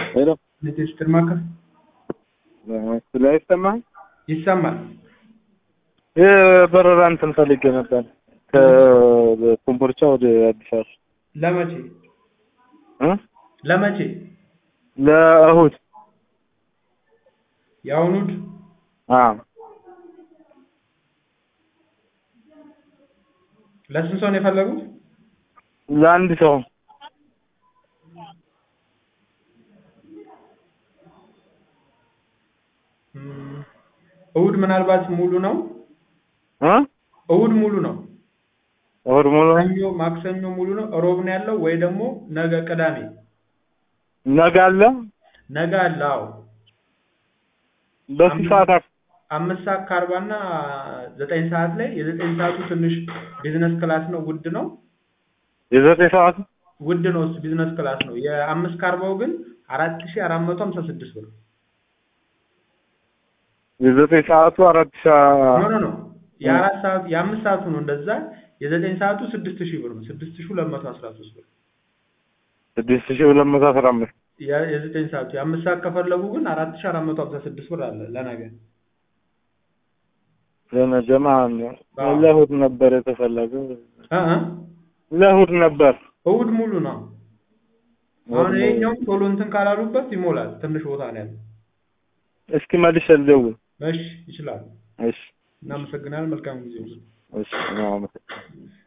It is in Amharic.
ሄሎ ልጅ ትርማከር ስለ ይሰማል ይሰማል። የበረራ እንትን ፈልጌ ነበር ከኮምቦልቻ ወደ አዲስ አበባ ለመቼ እ ለመቼ? ለእሁድ የአሁኑድ አዎ ለስንት ሰው ነው የፈለጉት? ለአንድ ሰው እም፣ እሁድ ምናልባት ሙሉ ነው። እ እሁድ ሙሉ ነው። እሁድ ሙሉ ሰኞ፣ ማክሰኞ ሙሉ ነው። እሮብ ነው ያለው ወይ ደግሞ ነገ ቅዳሜ። ነገ አለ ነገ አለ። አዎ በስንት ሰዓት አክ- አምስት ሰዓት ከአርባ እና ዘጠኝ ሰዓት ላይ የዘጠኝ ሰዓቱ ትንሽ ቢዝነስ ክላስ ነው፣ ውድ ነው። የዘጠኝ ሰዓት ውድ ነው እሱ ቢዝነስ ክላስ ነው። የአምስት ከአርባው ግን አራት ሺህ አራት መቶ ሀምሳ ስድስት ብር የዘጠኝ ሰዓቱ አራት ሺ ኖ ኖ ኖ የአራት ሰዓቱ የአምስት ሰዓቱ ነው እንደዛ። የዘጠኝ ሰዓቱ ስድስት ሺህ ብር ነው። ስድስት ሺህ ሁለት መቶ አስራ ሶስት ብር ስድስት ሺ ሁለት መቶ አስራ አምስት የ- የዘጠኝ ሰዓቱ የአምስት ሰዓት ከፈለጉ ግን አራት ሺህ አራት መቶ ሀምሳ ስድስት ብር አለ ለነገ። ለነገ ማለት ነው። አዎ። ለእሁድ ነበር የተፈለገው እ እ ለእሁድ ነበር እሑድ ሙሉ ነው። አሁን ይሄኛውም ቶሎ እንትን ካላሉበት ይሞላል። ትንሽ ቦታ ነው ያለው። እስኪ መልሼ ልደውል እሺ ይችላል። እሺ እናመሰግናለን። መልካም ጊዜ። እሺ አመሰግናለሁ